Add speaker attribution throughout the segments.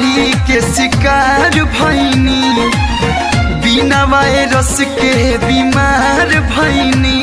Speaker 1: बीमारी के शिकार भैनी बिना वायरस के बीमार भैनी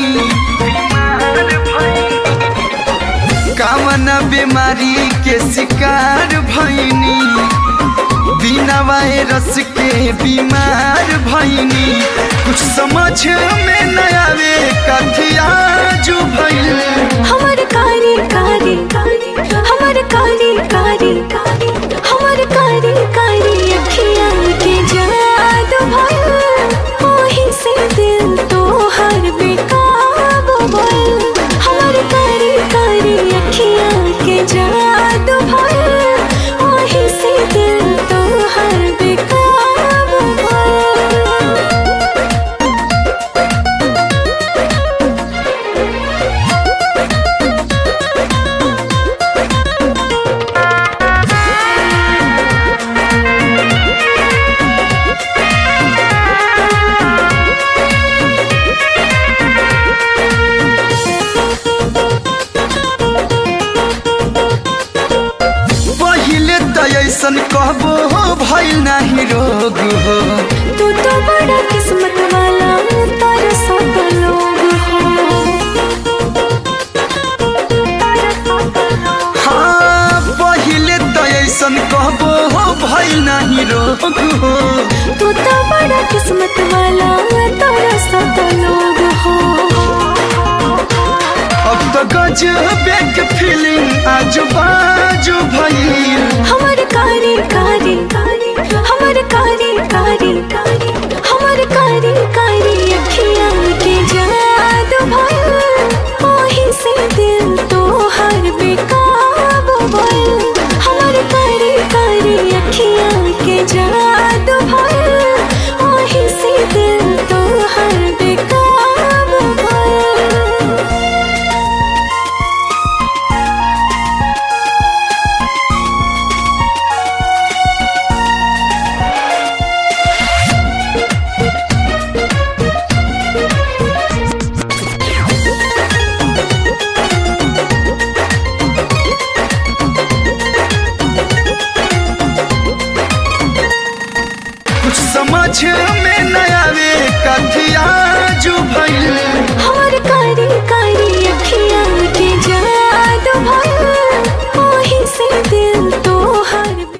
Speaker 1: कामना बीमारी के शिकार भैनी बिना वायरस के बीमार भैनी कुछ समझ में न आवे कथिया जो भैल
Speaker 2: हमर कारी कारी हमर कारी कारी हमर कारी कारी अखिया के जादू भइल ओही से दिल तोहर बेकाबू भइल हमर कारी कारी अखिया के जादू भइल ओही से दिल तोहर बेकाबू भइल
Speaker 1: पहिले त ऐसन कहबो भइल नाही रोग हो
Speaker 2: तू तो बड़ा किस्मत वाला तारा सब लोग हो
Speaker 1: हाँ पहिले त ऐसन कहबो भइल नाही रोग हो
Speaker 2: तू तो बड़ा किस्मत वाला तारा सब लोग हो
Speaker 1: अब त गजबे के फीलिंग आजू बाजू भइल